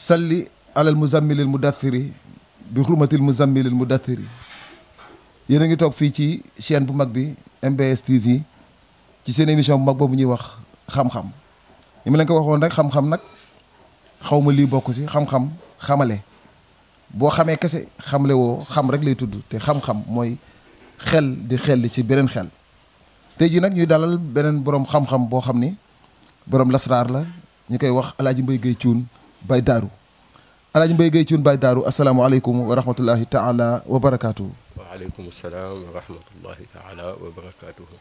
salli alal muzammilil mudathiri bi xurmatil muzammilil mudathiri yéen a ngi toog fii ci chaîne bu mag bi MBS TV ci seen émission bu mag boobu ñuy wax xam-xam ni ma leen ko waxoon rek xam-xam nag xaw ma lii bokk ci xam-xam xamale boo xamee kese xamle woo xam rek lay tudd te xam-xam mooy xel di xel ci beneen xel tey jii nag ñuy dalal beneen borom xam-xam boo xam ni borom lasraar la ñu koy wax alaaji mbay gay cuun bay daaru alaaji mbay gay cuun bay daaru asalaamaaleykum wa rahmatullahi taala wa barakaatu. waaleykum salaam wa rahmatullahi taala wa barakaatuhu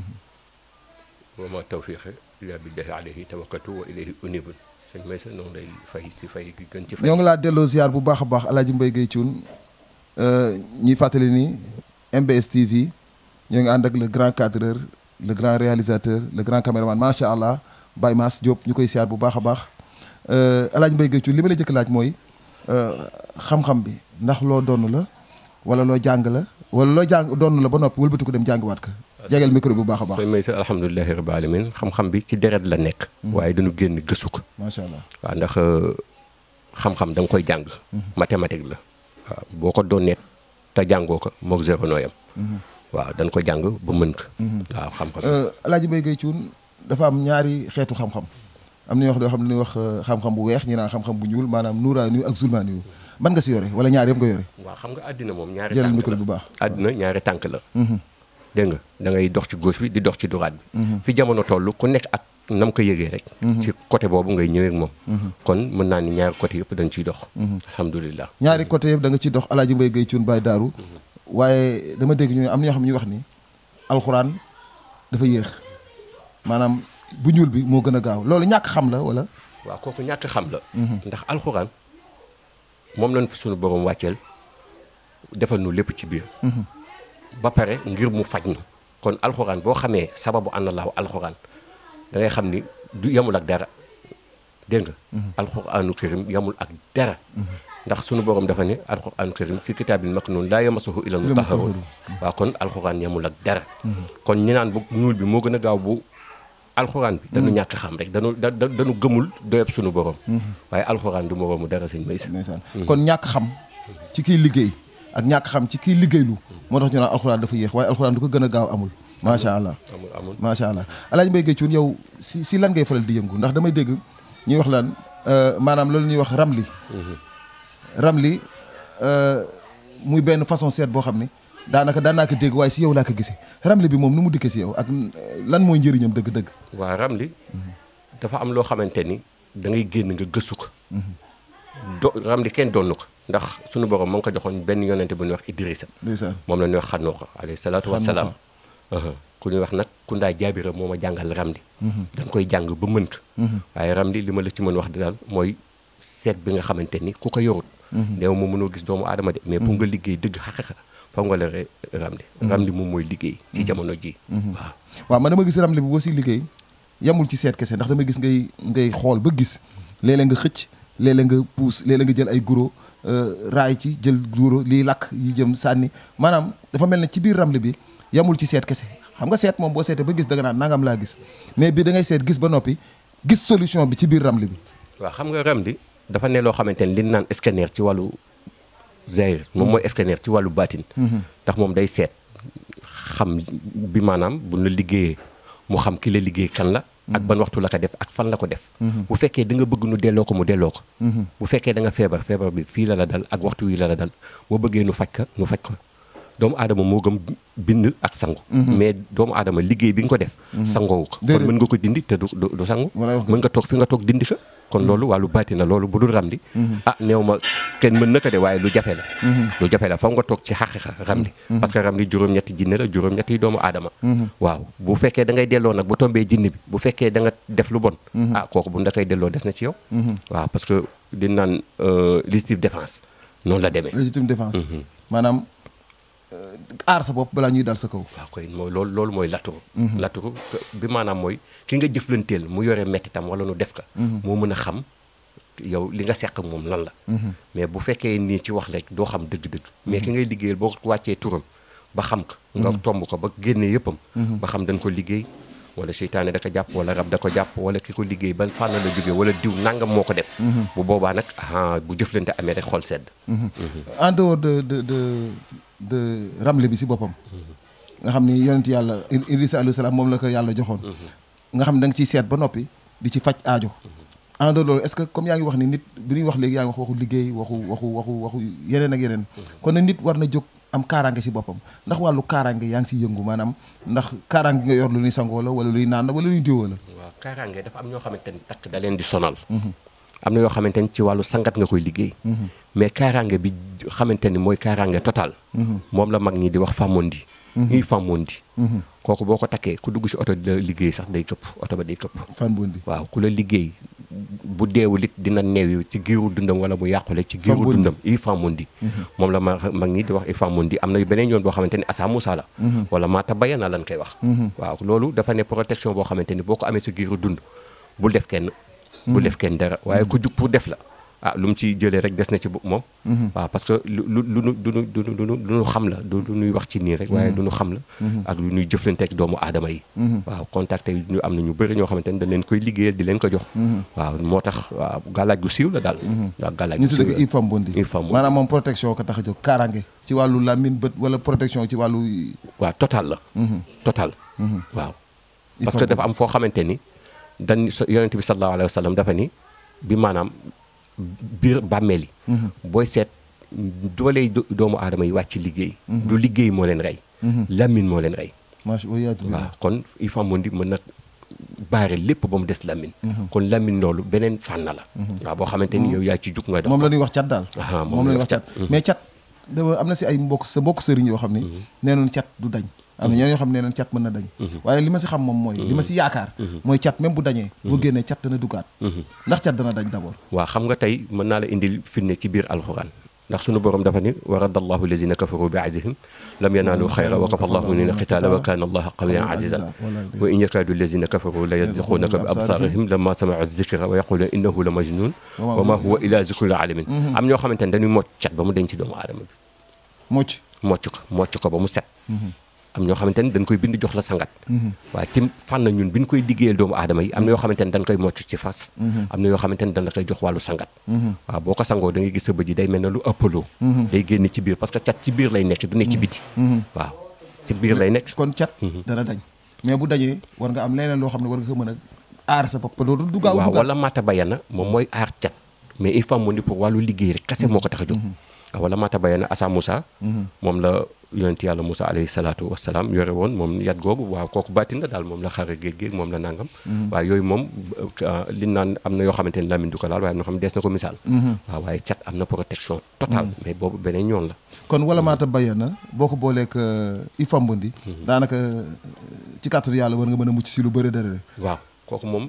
wa ma tawfiqi illa billahi alayhi tawakkaltu wa ilayhi unibun sëñ Maysa noonu lay fay si fay gi gën ci fay ñoo ngi laa delloo ziar bu baax a baax alaaji mbay gay cuun ñuy fàttali ni MBS TV ñoo ngi ànd ak le grand cadreur le grand réalisateur le grand caméraman macha allah Baye Mass Diop ñu koy ziar bu baax a baax alaaji mbay gay cuun li ma la jëkk laaj mooy xam-xam bi ndax loo donn la wala loo jàng la wala loo jàng donn la ba noppi wëlbati ko dem jàngiwaat ko jegeel micro bu baax a baax sëñ Maysa alhamdulilahi rabbil alamin xam-xam bi ci deret la nekk waaye dañu génn gëstu ko macha allah waaw ndax xam-xam da nga koy jàng mathématique la waaw boo ko doon net te jàngoo ko moog zéro nooyam waaw dañ ko jàng ba mën ko waaw xam-xam alaaji mbay gay cuun dafa am ñaari xeetu xam-xam am na ñoo xam ne wax xam-xam bu weex ñi naan xam-xam bu ñuul maanaam nuuraani yu ak zulmaani yu ban nga si yore wala ñaar yëpp nga yore waaw xam nga àddina moom ñaari jëlal tànk micro la bu baax àddina ñaari tànk la dégg nga da ngay dox ci gauche bi di dox ci droite bi fi jamono toll ku nekk ak nam ko yëgee rek ci côté boobu ngay ñëwee ak moom kon mën naa ni ñaari côté yëpp dañ ciy dox alhamdulilah ñaari côté yëpp da nga ciy dox alaaji mbay gay cuun baay daaru waaye dama dégg ñu am na ñoo xam ne ñu wax ni alxuraan dafa yéex maanaam bu ñuul bi moo gën a gaaw loolu ñàkk xam la wala waaw kooku ñàkk xam la ndax alxuraan moom lañ fi suñu borom wàcceel defal nu lépp ci biir ba pare ngir mu faj nu kon alxuraan boo xamee sababu ànd laaw alxuraan da ngay xam ni du yemul ak dara dégg nga alxuraanu karim yemul ak dara ndax sunu borom dafa ne alxuraanu karim fi kitaabil maknuun laa yamassuhu illal mutahharuun waaw kon alxuraan yemul ak dara kon ñi naan bu ñuul bi moo gën a gaaw bu alxuraan bi dañu ñàkk xam rek dañu da dañu gëmul doyeb sunu borom waaye alxuraan du moroomu dara sëñ Maysa ndeysaan kon ñàkk xam ci kiy liggéey ak ñàkk xam ci kiy liggéeylu moo tax ñu naan alxuraan dafa yéex waaye alxuraan du ko gën a gaaw amul macha allah amul amul macha allah alaaji mbay gay cuun yow si si lan ngay faral di yëngu ndax damay dégg ñuy wax lan maanaam loolu ñuy wax ramli ramli muy benn façon seet boo xam ne daanaka daan naa ko dégg waaye si yow laa ko gisee ramli bi moom nu mu dikkee si yow ak lan mooy njëriñam dëgg-dëgg waa ramli dafa am loo xamante ni da ngay génn nga gëstu ko do ramli kenn doonu ko ndax sunu borom ma ngi ko joxoon benn yonente bu ñuy wax Idrissa ndeysaan moom la ñuy wax xanooxa alayhi salaatu wassalaam ku ñuy wax nag ku ndaa jaabira moo ma jàngal ramli dañ koy jàng ba mën ko waaye ramli li ma la ci mën wax daal mooy seet bi nga xamante ni ku ko yorut néew ma mënoo gis doomu aadama de mais pour nga liggéey dëgg xaqiqa foog nga la re ramli ramli moom mooy liggéey ci jamono ji waaw waaw man dama gis ramli bi boo si liggéey yamul ci seet kese ndax dama gis ngay ngay xool ba gis léeg-léeg nga xëcc léeg-léeg nga puus léeg-léeg nga jël ay guro raay ci jël guro liy lakk yi jëm sànni maanaam dafa mel ne ci biir ramli bi yamul ci seet kese xam nga seet moom boo seetee ba gis da nga naan nangam laa gis mais bii da ngay seet gis ba noppi gis solution bi ci biir ramli bi waaw xam nga ramli dafa ne loo xamante ni li ñu naan scanner ci wàllu zahir moom mooy scanner ci wàllu baatin ndax moom day seet xam bi maanaam bu la liggéeyee mu xam ki la liggéey kan la ak ban waxtu la ko def ak fan la ko def bu fekkee da nga bëgg nu delloo ko mu delloo ko bu fekkee da nga feebar feebar bi fii la la dal ak waxtu wi la la dal boo bëggee nu faj ka nu faj ko doomu aadama moo gëm bind ak sangu mais doomu aadama liggéey bi nga ko def sangoowu ko kon mën nga ko dindi te du du sangu mën nga toog fi nga toog dindi ko kon loolu wàllu baati na loolu bu dul ramli ah néew ma kenn mën na ko de waaye lu jafe la lu jafe la foog nga toog ci xaqiqa ramli parce que ramli juróom-ñetti jinne la juróom-ñetti doomu aadama waaw bu fekkee da ngay delloo nag bu tombee jinne bi bu fekkee da nga def lu bon ah kooku bu nda koy delloo des na ci yow waaw parce que di naan légitime défense noonu la demee légitime défense maanaam aar sa bopp balaa ñuy dal sa kaw waaw koy mooy loolu loolu mooy laturu laturu bi maanaam mooy ki nga jëflanteel mu yore mettitam wala nu def ka moo mën a xam yow li nga seq moom lan la mais bu fekkee nii ci wax rek doo xam dëgg-dëgg mais ki ngay liggéeyal boo wàccee turam ba xam ko nga tomb ko ba génnee yëppam ba xam dañ ko liggéey wala seytaane da ko jàpp wala rab da ko jàpp wala ki ko liggéey ban fànn la jógee wala diw nangam moo ko def bu boobaa nag ah bu jëflante amee rek xol sedd en dehors de de de de ramle bi si boppam nga xam ni yonent yàlla Idrissa alayhi salaam moom la ko yàlla joxoon nga xam ne da nga ciy seet ba noppi di ci faj aajo en dehors loolu est-ce que comme yaa ngi wax ni nit bi ñuy wax léegi yaa ngi wax waxu liggéey waxu waxu waxu waxu yeneen ak yeneen kon nag nit war na jóg am kaaraange si boppam ndax wàllu kaaraange yaa ngi si yëngu maanaam ndax kaaraange nga yor lu ñuy sangoo la wala luy naan la wala luy diwoo la waaw kaaraange dafa am ñoo xamante ni takk da leen di sonal am na yoo xamante ni ci wàllu sangat nga koy liggéey mais kaaraange bi xamante ni mooy kaaraange total moom la mag ñi di wax fàmmondi ñuy fàmmondi kooku boo ko takkee ku dugg si oto di la liggéey sax day këpp oto ba day këpp fan bondi waaw ku la liggéey bu deewul it dina neew ci giiru dundam wala mu yàqule ci giiru Fambondi. dundam i famondi moom la ma mag ñi di wax i famondi am na beneen yoon boo xamante ni asa musa la wala maata bayana lan koy wax waaw loolu dafa ne protection boo xamante ni boo ko amee sa giiru dund bul def kenn bul def kenn dara waaye ku jug pour def la ah lu mu ci jëlee rek des na ci bu moom waaw parce que lu lu lu nu du nu du nu du nu du nu xam la du lu nuy wax ci nii rek waaye du nu xam la ak lu nuy jëflanteek doomu aadama yi waaw contacté yi ñu am na ñu bëri ñoo xamante ni dañ leen koy liggéeyal di leen ko jox waaw moo tax waaw gàllaaj gu siiw la daal waaw gàllaaj ñu gu siiw tuddee ko la ifam bondi Ifam Bondi. maanaam moom protection ko tax a jóg kaaraange ci wàllu làmmiñ bët wala protection ci wàllu waaw total la total waaw parce Ifam que dafa am foo xamante ni dañ so- yonent bi sallallahu alayhi wa sallam dafa ni bi maanaam biir bàmmeel yi booy seet dooley do- doomu aadama yi wàcc liggéey du liggéey moo leen rey lamine moo leen rey macha allah waaw kon il faut mondi mën na baare lépp ba mu des lamine kon lamine loolu beneen fànn la waaw boo xamante ni yow yaa ci jug nga dox moom la ñuy wax cat daal Aha, moom la ñuy wax cat mais cat dama am na si ay mbokk sa mbokk sëriñ yoo xam ni nee nañu cat du dañ am na ñeneen yoo xam ne nee nañu cat mën na dañ waaye li ma si xam moom mooy li ma si yaakaar mooy cat même bu dañee boo génnee cat dana duggaat ndax cat dana dañ d'abord waaw xam nga tey mën naa la indil firnde ci biir alxuraan ndax sunu borom dafa ni wa radda allahu lazina kafaru bi azihim lam yanaalu xayra wa kafa allahu minina qitaala wa kaana allaha qawiyan azizan wa in yakaadu lazina kafaru la yasdiqunaka bi absaarihim lamma samiu zikra wa yaquluna innahu la majnun wa ma huwa ila zikril alamin am ñoo xamante ne dañuy mocc cat ba mu denc ci doomu aadama bi mocc mocc ko mocc ko ba mu set am ñoo xamante ne dañ koy bind jox la sangat waaye ci fànn ñun bi ñu koy liggéeyal doomu aadama yi am na yoo xamante ne dañ koy mocc ci fas am na yoo xamante ne dañ la koy jox wàllu sangat waaw boo ko sangoo da ngay gis sa bët yi day mel ne lu ëppaloo day génn ci biir parce que cat ci biir lay nekk du ne ci biti waaw ci biir lay nekk kon cat dana dañ mais bu dañee war nga am leneen loo xam ne war nga ko mën a aar sa bopp loolu du gaaw waaw duggaat wala mata bayana moom mooy aar cat mais il faut mu ni pour wàllu liggéey rek kase moo ko tax a jóg waaw wala mata bayana asa Moussa moom la yonent yàlla Moussa alayhi salaatu wasalaam yore woon moom yat googu waaw kooku baatin la daal moom la xare géej géej moom la nangam waaye yooyu moom euh, li naan am na yoo xamante ne Lamine du ko laal waaye am na xam ne dees na ko misaal waaw waaye cat am na protection totale mais boobu beneen yoon la kon wala maata bayee na boo ko booleeg ifam bondi daanaka ci kàttanu yàlla war nga mën a mucc si lu bëri dara waaw kooku moom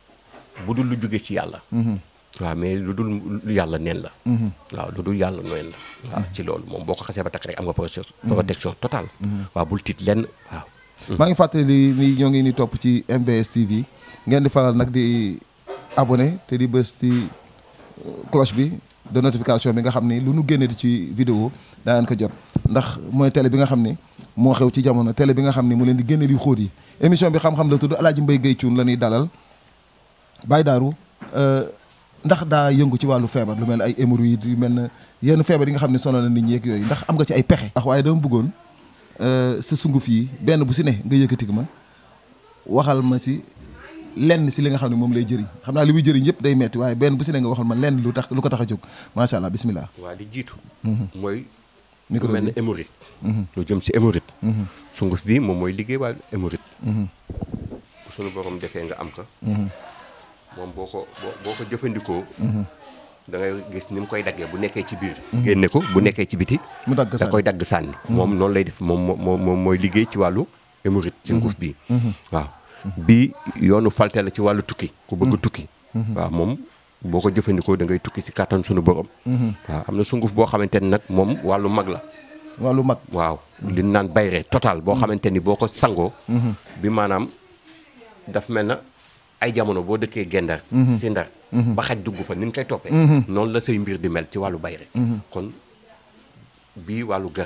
bu dul lu jóge ci yàlla waaw mais lu dul lu yàlla neen la waaw lu dul yàlla neen la waaw ci loolu moom boo ko xasee ba takk rek am nga protection protection totale waaw bul tiit lenn waaw maa ngi fàttali ni ñoo ngi ni topp ci MBS TV ngeen di faral nag di abonné te di bës ci euh, cloche bi de notification bi nga xam ni lu nu génneti ci vidéo daa ngeen ko jot ndax mooy télé bi nga xam ni moo xew ci jamono télé bi nga xam ni mu leen di génne yu xóot yi émission bi xam-xam la tudd Alaaji Mbay Gay Cuun la ñuy dalal Baye Darou euh, ndax daa yëngu ci wàllu feebar lu mel ne ay hémorroïdes yu mel ne yenn feebar yi nga xam ne sonal na nit ñi ak yooyu ndax am nga ci ay pexe. ndax waaye dama bëggoon euh, sa sunguf yi benn bu si ne nga yëkkati ma waxal ma si lenn si li nga xam ne moom lay jëriñ xam naa li muy jëriñ yëpp day metti waaye benn bu si ne nga waxal ma lenn lu tax lu ko tax a jóg macha allah bismillah. waaw li jiitu mooy micro lu mel ne bi hémorroïde lu jëm si hémorroïde sunguf bi moom mooy liggéey wàllu hémorroïde bu suñu borom defee nga am ko moom boo ko boo boo ko jëfandikoo da ngay gis ni mu koy daggee bu nekkee ci biir génne ko bu nekkee ci biti mu dagg da sànni. koy dagg sànni moom noonu lay def moom moo moom mooy liggéey ci wàllu hémorroïde ci nguuf bii waaw bii yoonu falte la ci wàllu tukki ku bëgg tukki waaw moom boo ko jëfandikoo da ngay tukki si kàttan suñu borom waaw am na sunguf boo xamante ni nag moom wàllu mag la wàllu mag. waaw li ñu naan bayre total boo xamante ni boo ko sangoo bi maanaam daf mel na ay jamono boo dëkkee gendar si ndar ba xaj dugg fa ni ñu koy toppee noonu la say mbir di mel ci wàllu bayre kon bii wàllu garaa la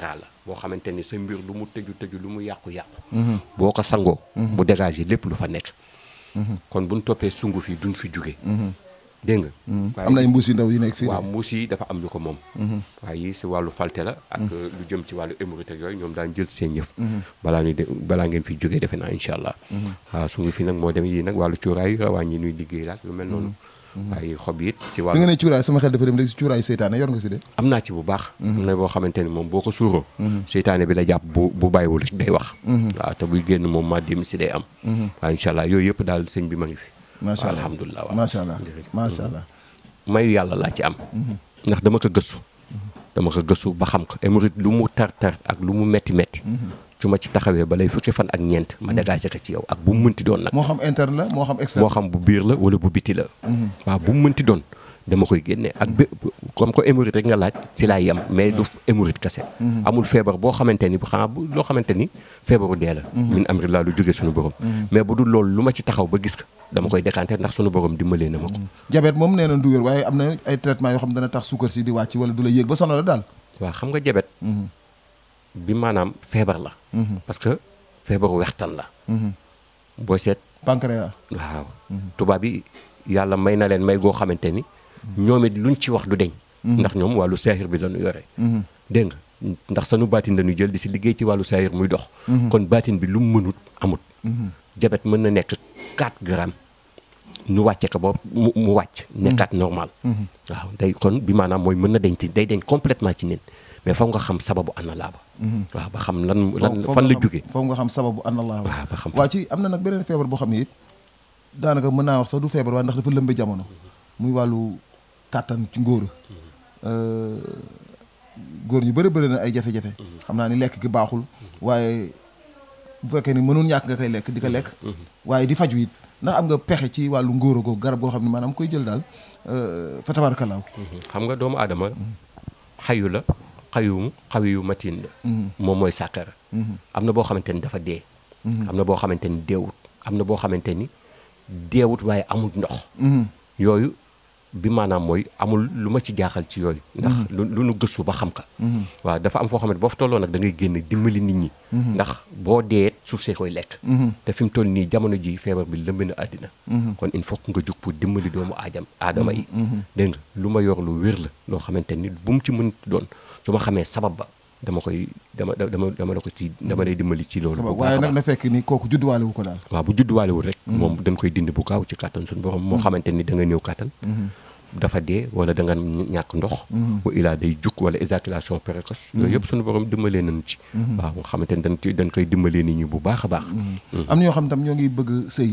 boo xamante ni sa mbir lu mu tëju tëju lu mu yàqu-yàqu boo ko sangoo bu dégagé lépp lu fa nekk kon buñ toppee sunguf yi duñ fi jóge dégg nga waaye am na ay mbuus yu ndaw yu nekk fii waaw mbuus yi dafa am ñu ko moom waaye yi si wàllu falte la ak lu jëm ci wàllu émérite ak yooyu ñoom daan jël seen yëf balaa ñuy de balaa ngeen fi jógee defe naa incha allah waaw su ngi fi nag moo dem yi nag wàllu cuuraay rawaan yi ñuy liggéey la ak yu mel noonu waaye xob yi it ci bi wàllu nga ne cuuraay sama xel dafa dem léegi si cuuraay seytaane yor nga si de am naa ci bu baax am na boo xamante ni moom boo ko suuroo seytaane bi la jàpp bu bu bàyyiwul rek day wax waaw te buy génn moom ma dim si day am waaw incha allah yooyu yëpp daal sëñ bi ma ngi fi macha allah alhamdulilah waaw macha allah jërëjëf. macha allah mayu yàlla laa ci am ndax dama ko gëstu dama ko gëstu ba xam ko émérite lu mu tar tar ak lu mu metti metti su ma ci taxawee ba lay fukki fan ak ñeent ma dégagé ko ci yow ak bu mu mënti doon nag moo xam interne la moo xam externe moo xam bu biir la wala bu biti la waaw bu mu mënti doon dama koy génne ak bé comme que hémorroïde rek nga laaj si laay yem mais du hémorroïde kese amul feebar boo xamante ni bu xanaa bu loo xamante ni feebaru dee la min am ri laa lu jógee suñu borom mais bu dul loolu lu ma ci taxaw ba gis ko dama koy décanter ndax suñu borom dimbalee na ma ko jabet moom nee na du wér waaye am na ay traitement yoo xam dana tax suukar si di wàcc wala du la yéeg ba sonal la daal waaw xam nga jabet bi maanaam feebar la parce que feebaru wextan la booy seet pancréas waaw tubaab yi yàlla may na leen may goo xamante ni ñoom it luñ ci wax du deñ ndax ñoom wàllu saahir bi lañu yore dégg nga ndax sanu baatin lañu jël di si liggéey ci wàllu saahir muy dox kon baatin bi lu mu mënut amut jabet mën na nekk 4 grammes nu wàcce ko ba mu mu wàcc nekkaat normal waaw day kon bi maanaam mooy mën na deñ ci day deñ complètement ci nit mais foog nga xam sababu ana laa ba waaw ba xam lan lan foofu fan la nga xam- jóge foofu nga xam sababu an allah waaw ba xam waa ci am na nag beneen feebar boo xam ne it daanaka mën naa wax sax du feebar waaye ndax dafa lëmbe jamono muy wàllu kàttan ci ngóor góor ñu bëri bëri na ay jafe-jafe xam naa ni lekk gi baaxul waaye bu fekkee ni mënul ñàkk nga koy lekk di ko lekk waaye di faju it ndax am nga pexe ci wàllu ngóor googu garab goo xam ne maanaam koy jël daal euh, fa tabaarakalaaw xam nga doomu aadama xayu la xayu xawiyu matin la moom mooy sàkkara am na boo xamante ni dafa dee am na boo xamante ni deewut am na boo xamante ni deewut waaye amul ndox yooyu bi maanaam mooy amul lu ma ci jaaxal ci yooyu ndax lu lu nu gëstu ba xam ka waaw dafa am foo xam ne boo fa tolloo nag da ngay génn dimbali nit ñi ndax boo dee suuf see koy lekk te fi mu toll nii jamono ji feebar bi lëmb na àddina kon il faut que nga jug pour dimbali doomu aadam aadama yi dégg nga lu ma yor lu wér la loo xamante ni bu mu ci mën doon su ma xamee sabab ba dama koy dama dama dama la ko ci dama lay dimbali ci loolu bu sabab baax waaye a nag baax. na fekk ni kooku judduwaale wu ko daal waaw bu judduwaalewul rek moom dañ koy dindi bu gaaw ci kàttan suñu borom moo xamante ni da nga néew kàttan dafa dee wala da nga ñàkk ndox wa ilaa day jukk wala éjaculation précoce yooyu yëpp suñu borom dimbalee nañu ci waaw nga xamante ni dañ ci dañ koy dimbalee nit ñi bu baax a baax am na ñoo xam tam ñoo ngi bëgg sëy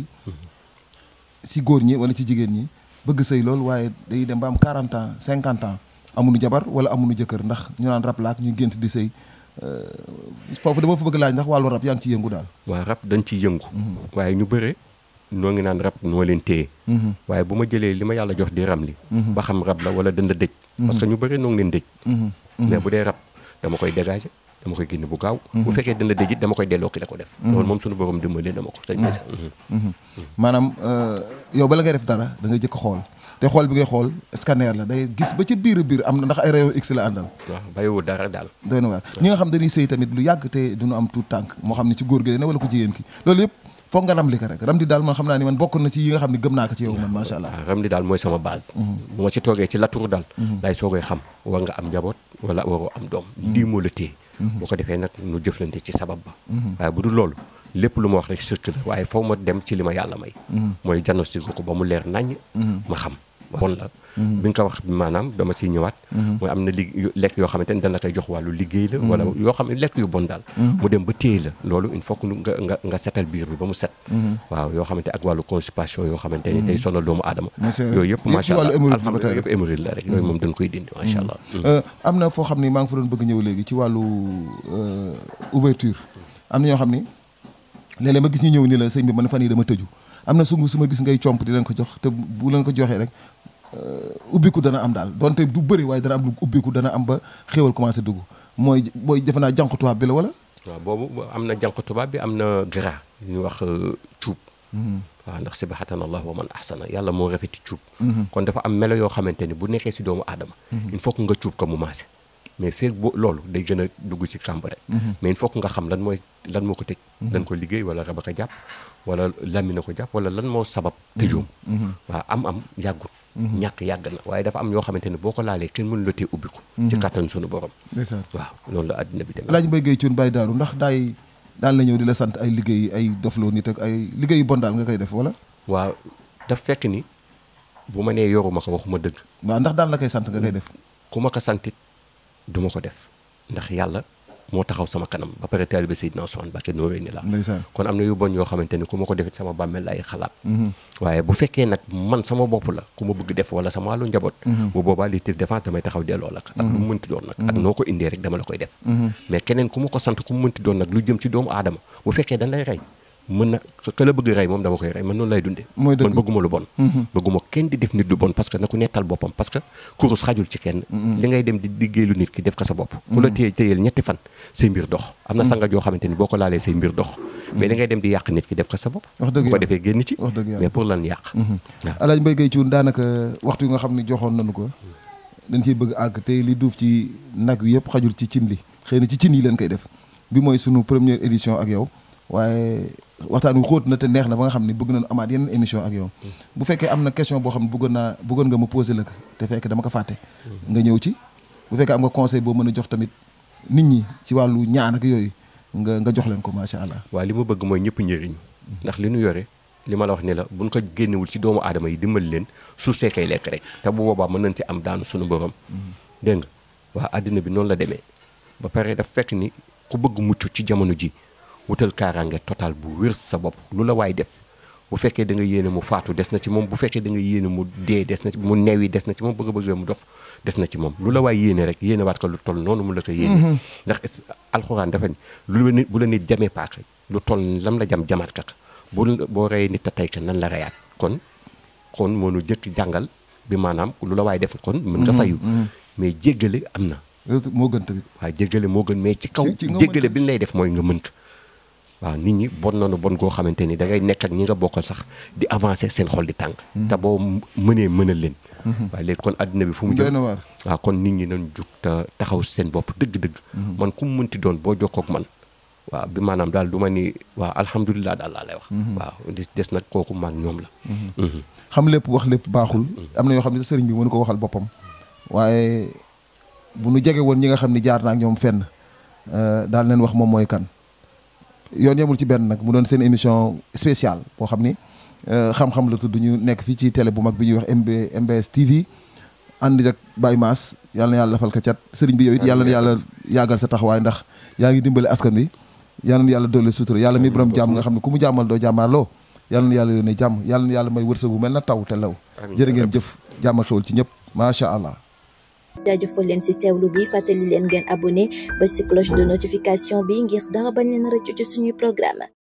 si góor ñi wala ci jigéen ñi bëgg sëy lool waaye day dem ba am 40 ans 50 ans amuñu jabar wala amuñu jëkkër ndax ñu naan rab laak ñu gént di sëy euh, foofu dama fa bëgg laaj ndax wàllu rab yaa ngi ci yëngu daal waaw rab dañ ciy yëngu waaye ñu bëre noo ngi naan rab noo leen téye waaye bu ma jëlee li ma yàlla jox di ram li ba xam rab la wala dënd dëj parce que ñu bëre noo ngi leen dëj mais bu dee rab dama koy dégager dama koy génne bu gaaw bu fekkee dënd dëj it dama koy delloo ki la ko def loolu moom suñu borom dimbalee dama ko sëñ Maysa maanaam euh, yow bala ngay def dara da ngay jëkk xool te xool bi ngay xool scanner la day gis ba ci biir biir am na ndax ay rayon X la àndal waaw bàyyiwul dara daal doy na waar ñi nga xam dañuy sëy tamit lu yàgg te duñu am tuut tànk moo xam ne ci góor gi ne wala ku jigéen ki loolu yëpp foog nga ramli ko rek ramli daal man xam naa ni man bokk na ci yi nga xam ne gëm naa ko ci yow man macha allah waaw ram li daal mooy sama base bu ma ci toogee ci laturu daal laay soogay xam war nga am njaboot wala waroo am doom lii moo la téye boo ko defee nag nu jëflante ci sabab ba waaye bu dul loolu lépp lu ma wax rek circuler waaye faw ma dem ci li ma yàlla may mooy diagnostic ko ba mu leer naññ ma xam bon la bi nga ko wax maanaam dama siy ñëwaat mooy am na li lekk yoo xamante ni dana koy jox wàllu liggéey la wala yoo xam ne lekk yu bon daal mu dem ba téye la loolu il faut que nu nga nga nga setal biir bi ba mu set waaw yoo xamante ak wàllu constipation yoo xamante ni day sonal doomu aadama Bien sûr. yooyu yëpp Yëpp macha ci wàllu allah hémorroïde la ba tey alhamdulilah yëpp hémorroïde la rek yooyu moom dañ koy dindi macha allah Euh, am na foo xam ni maa ngi fa doon bëgg ñëw léegi ci wàllu euh, ouverture am na ñoo xam ni léeg-léeg ma gis ñu ñëw ni la sëñ bi man fan yi dama tëju am na sungu su ma gis ngay comp di leen ko jox te bu leen ko joxee rek euh, ubbiku dana am daal donte du bëri waaye dana am lu ubbiku dana am ba xéewal commencé dugg mooy mooy defe naa jànq tubaab bi la wala waaw boobu am na jànq tubaab bi am na gras ñu wax euh, cuub waaw ndax sibahatan allah wa man ahsana yàlla moo rafeti cuub kon dafa am melo yoo xamante ni bu nekkee si doomu aadama il faut que nga cuub ko mu maase mais feeg boo loolu day gën a dugg ci kàmb rek mais il faut que nga xam lan mooy lan moo ko tëj dañ ko liggéey wala rab a ko jàpp wala lamina ko jàpp wala lan moo sabab tëjoom waaw am am yàggut ñàkk yàgg na waaye dafa am yoo xamante ne boo ko laalee kenn mënu la tee ubbi ko ci kàttan suñu borom ndeysaan waaw noonu la àddina bi demee Alaaji Mbaye Gueye Thioune Baye Daaru ndax daay daan la ñëw di la sant ay liggéey ay dofloo nit ak ay liggéey yu bon daal nga koy def wala waaw daf fekk ni bu ma nee yoruma ko waxuma dëgg waaw ndax daan la koy sant nga koy def ku ma ko santit du ma ko def ndax yàlla moo taxaw sama kanam ba pare taalibe Seydina Ousmane Mbacké nooree ni la ndeysaan kon am na yu bon yoo xamante ni ku ma ko defit sama bàmmeel lay xalaat waaye bu fekkee nag man sama bopp la ku ma bëgg def wala sama wàllu njaboot bu boobaa légitime défense damay taxaw delloo la ko ak lu mu mënti doon nag ak noo ko indee rek dama la koy def mais keneen ku ma ko sant ku mu mënti doon nag lu jëm ci doomu aadama bu fekkee dañ lay rey mën na ka la bëgg rey moom dama koy rey man noonu lay dundee Mooy dëgg. man bëgguma lu bon bëgguma kenn di def nit lu bon parce que na ku nettal boppam parce que kurus xajul ci kenn li ngay dem di liggéey lu nit ki def ko sa bopp ku la téye téyeel ñetti fan say mbir dox am na sanga joo xamante ni boo ko laalee say mbir dox mais li ngay dem di yàq nit ki def ko sa bopp Wax dëgg bu ko yàlla. defee génn ci Wax dëgg yàlla. mais pour lan yàq waaw Alaaji Mbaye Gueye Thioune daanaka waxtu yi nga xam ne joxoon nañu ko dañ ciy bëgg àgg te li duuf ci nag wi yëpp xajul ci cin li xëy na ci cin yi leen koy def bi mooy sunu première édition ak yow waaye waxtaan wi xóot na te neex na ba nga xam ne bëgg nañu amaat yeneen émission ak yow bu fekkee am na question boo xam ne bëggoon naa bëggoon nga ma posé la ko te fekk dama ko fàtte nga ñëw ci bu fekkee am nga conseil boo mën a jox tamit nit ñi ci wàllu ñaan ak yooyu nga nga jox leen ko macha allah waaw li ma bëgg mooy ñëpp njëriñu ndax li nu yore li ma la wax ni la buñ ko génnewul ci doomu aadama yi dimbali leen suuf see koy lekk rek te bu boobaa mën nañ ci am daanu suñu borom dégg nga waa àddina bi noonu la demee ba pare daf fekk ni ku bëgg mucc ci jamono ji wutal kaaraange total bu wér sa bopp lu la waay def bu fekkee da nga yéene mu faatu des na ci moom bu fekkee da nga yéene mu dee des na ci mu neew yi des na ci moom bëgg bëgg mu dof des na ci moom lu la waay yéene rek yéene waat ko lu toll noonu mu la ko yéene ndax is- alxuraan dafa ni lu la nit bu la nit jamee paaka lu toll lam la jam jamaat kaka bu boo reyee nit a tey ka nan la reyaat kon kon moo nu jëkk jàngal bi maanaam lu la waay def kon mën nga fayu mais jéggale am na loolu moo gën tamit waaw jéggale moo gën mais ci kaw Ci- ci nga jéggale mën bi ñu lay def mooy nga mën ko waaw nit ñi bon nañu bon goo xamante ni da ngay nekk ak ñi nga bokkal sax di avancer seen xol di tàng te boo mënee mënal leen waaye léegi kon àddina bi fu mu doy jëm na waar waaw kon nit ñi nañ jug te taxaw si seen bopp dëgg-dëgg man ku mu mënti doon boo jokkoo ak man waaw bi maanaam daal du ma ni waaw alhamdulilah daal laa lay wax waaw des des nag kooku maag ñoom la Mhm. xam lépp wax lépp baaxul am na yoo xam ne sëriñ bi mënu ko waxal boppam waaye bu nu jege woon ñi nga xam ne jaar naa ak ñoom fenn euh, daal leen wax moom mooy kan yoon yemul ci benn nag mu doon seen émission spéciale boo xam ni euh, xam-xam la tudd ñu nekk fii ci télé bu mag bi ñuy wax MB MBS TV ànd ak Baye Mass yàlla na yàlla lafal ka cat sëriñ bi yow it yàlla na yàlla yàggal sa taxawaay ndax yaa ngi dimbale askan wi yàlla na yàlla dolli sutura yàlla mi borom jàmm nga xam ne ku mu jàmmal doo jàmmaarloo yàlla na yàlla yónnee jàmm yàlla na yàlla may wërsëg bu mel na taw te law Amiin. jërë ngeen jëf jàmm ak xewal ci ñëpp macha allah jaajëfal leen ci teewlu bi fàttali leen ngeen abonné ba ci cloche de notification bi ngir dara bañ leen rëccu ci suñuy programme